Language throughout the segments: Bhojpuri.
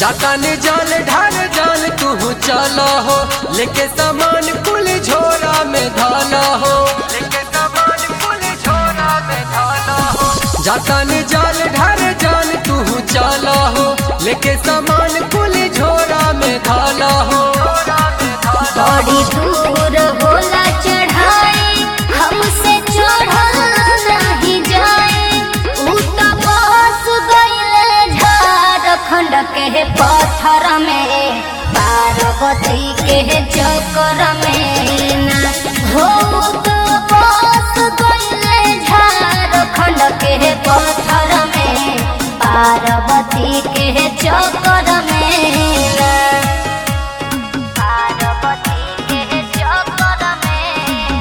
जाता ने जान ढाल जान तू चला हो लेके सामान कुल झोरा में धाना हो लेके सामान कुल झोरा में धाना हो जाता ने जाल ढाल जान तू चला हो लेके सामान कुल झोरा में धाना हो बड़ी दूर होला चढ़ाई हमसे चढ़ल नहीं जाए ऊ तो बस गइले झारखंड के पत्थर में पार्वती के चक्कर में ना हो तो बस गइले झारखंड के पत्थर में पार्वती के चक्कर में ना पार्वती के चक्कर में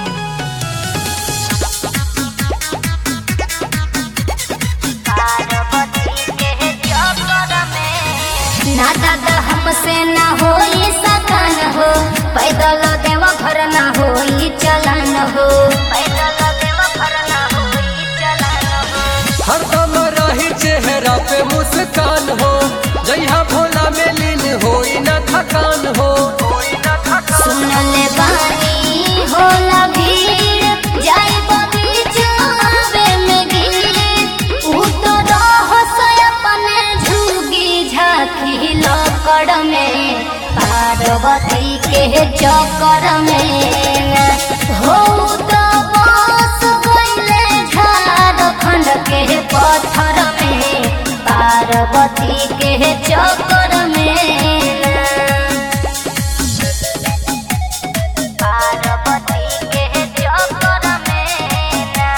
पार्वती के चक्कर में ना दादा हमसे ना होई सकन हो पैदल देव घर ना होई चलन हो पैदल देव घर ना होई चलन हो हरदम रही चेहरा पे मुस्कान हो जइहा भोला में लीन होई न थकान हो सुनले बानी होला भीड़ जाई बगीचावे में गीत ऊ तो रहस अपने झुगी झांकी लकड़ में पार्वती के चक्कर में हो तो बस गइले झारखंड के पत्थर में पार्वती के चक्कर में पार्वती के चक्कर में ना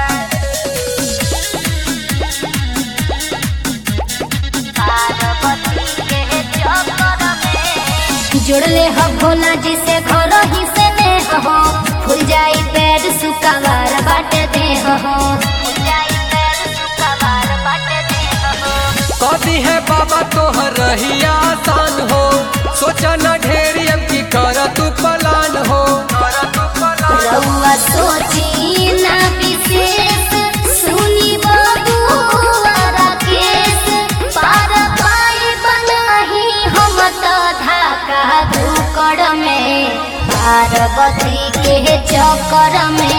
पार्वती के चक्कर में जुड़ले हो भोला जी से घर ही से ने हो फूल जाई पैर सुकावार बाट दे हो फूल जाई पैर सुकावार बाट दे हो कदी है बाबा तोहर रही आसान हो सोचा न ढेरी अब की कर तू पलान हो रउआ सोची ना विशेष सुनी बबुआरा केस पार पाई बनाही हम तो धाका धुकड़ में पार्वती के चक्कर में